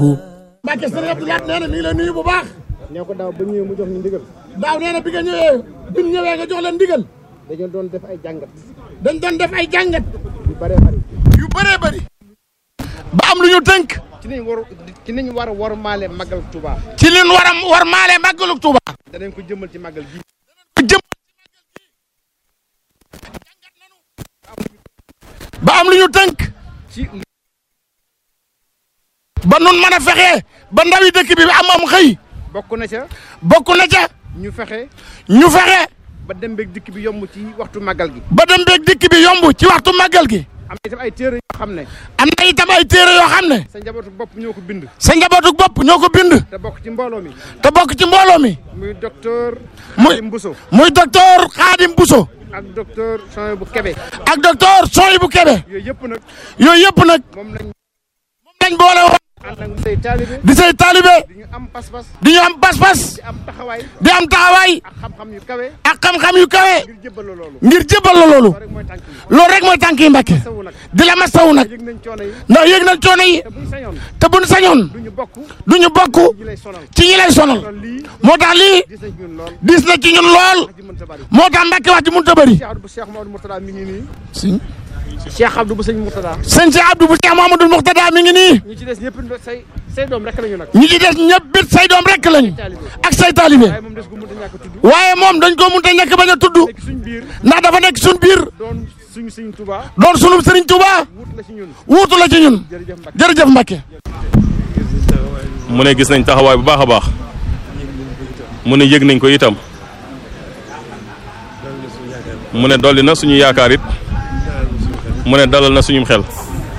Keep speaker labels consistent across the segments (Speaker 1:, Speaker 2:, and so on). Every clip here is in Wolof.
Speaker 1: له
Speaker 2: Mbacke sëriñ Abdou Lahad nee na mi ngi lay nuyu bu baax
Speaker 3: ñoo ko daaw ba ñëwee mu jox ñu ndigal
Speaker 2: daaw nee na bi nga ñëwee bi ñu ñëwee nga jox leen ndigal
Speaker 3: dañoo doon def ay jàngat
Speaker 2: dañ doon def ay jàngat
Speaker 3: yu bëree bëri
Speaker 2: yu bëree bëri ba am lu ñu tënk
Speaker 3: ci niñ war ci niñ war a war maale màggal Touba
Speaker 2: ci liñ war a war maale màggalu Tuuba
Speaker 3: danañ ko jëmmal ci màggal gi
Speaker 2: jëm ba am lu ñu tënk
Speaker 3: ci
Speaker 2: ba nun mën a fexee ba ndawi dëkk bi am am xëy
Speaker 3: bokk na ca
Speaker 2: bokk na ca
Speaker 3: ñu fexe
Speaker 2: ñu fexe
Speaker 3: ba dem beeg dikk bi yomb ci waxtu màggal gi
Speaker 2: ba dem beeg dikk bi yomb ci waxtu màggal gi
Speaker 3: am na itam ay téere yoo xam ne
Speaker 2: am na itam ay téere yoo xam ne
Speaker 3: sa njabootu bopp ñoo ko bind
Speaker 2: sa njabootu bopp ñoo ko bind
Speaker 3: te bokk ci mbooloo mi
Speaker 2: te bokk ci mbooloo mi
Speaker 3: muy docteur
Speaker 2: muy
Speaker 3: Xadim Bousso
Speaker 2: muy docteur Khadim Bousso
Speaker 3: ak docteur Sonia bu Kebe
Speaker 2: ak docteur Soyibu Kebe
Speaker 3: yooyu yëpp nag
Speaker 2: yooyu yëpp nag
Speaker 3: moom lañ
Speaker 2: moom lañ boole woon
Speaker 3: ànd ak say taalibe
Speaker 2: di say taalibe
Speaker 3: di ñu am pas-pas
Speaker 2: di ñu am pas-pas
Speaker 3: di am taxawaay
Speaker 2: di am taxawaay
Speaker 3: ak xam-xam yu kawe
Speaker 2: ak xam-xam yu kawe
Speaker 3: ngir jébbal la loolu
Speaker 2: ngir jébbal la loolu
Speaker 3: loolu rek mooy tànk yi
Speaker 2: loolu rek mooy tànk yi Mbàkke
Speaker 3: sawu nag
Speaker 2: di la masawu nag
Speaker 3: yëg nañ coono yi
Speaker 2: ndax yëg nañ coono yi
Speaker 3: te buñ sañoon
Speaker 2: te buñ sañoon
Speaker 3: du ñu bokk
Speaker 2: du ñu bokk
Speaker 3: ñi lay sonal
Speaker 2: ci ñi lay sonal
Speaker 3: kon lii
Speaker 2: moo tax lii
Speaker 3: gis nañ ñun lool
Speaker 2: dis na ci ñun lool
Speaker 3: wax ji mënta bari
Speaker 2: moo tax Mbàkke wax ji mënut a bëri
Speaker 3: Cheikh Abdou bu Cheikh Mamadou Mourtada mi ngi nii
Speaker 2: si
Speaker 3: Cheikh Abdou bu sëñ Mourtada
Speaker 2: sëñ si Abdou bu Cheikh Mamadou Mourtada mi ngi nii
Speaker 3: ñu ci des ñëpp say say doom rek lañu nag
Speaker 2: ñi ci des ñëpp bit say doom rek lañu
Speaker 3: taalibe
Speaker 2: ak say taalibe
Speaker 3: waaye moom des gu mënta ñàkk a tudd
Speaker 2: waaye moom dañ ko mënut a ñàkk bañ a tudd
Speaker 3: nekk suñ biir
Speaker 2: ndax dafa nekk suñ biir
Speaker 3: doon suñu sëñ Touba
Speaker 2: doon sunu Sëriñ Tuuba
Speaker 3: wut la ci ñun
Speaker 2: wuutu la ci ñun
Speaker 3: jërëjëf Mbacke
Speaker 2: jërëjëf Mbacke
Speaker 4: mu ne gis nañ taxawaay bu baax a baax mu ne yëg nañ ko itam mu ne dolli na suñu yaakaar it mu ne dalal na suñum xel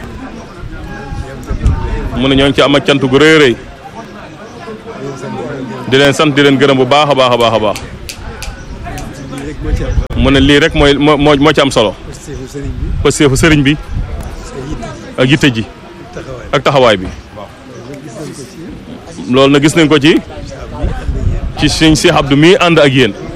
Speaker 4: mu ne ñoo ngi ci am ak cant gu rëy a rëy di leen sant di leen gërëm bu baax a baax a baax a baax mu ne lii rek mooy moo moo moo ci am solo pasteefu sëriñ bi ak yitte ji ak taxawaay bi loolu na gis nañ ko ci ci sëñ Cheikh Abdou mii ànd ak yéen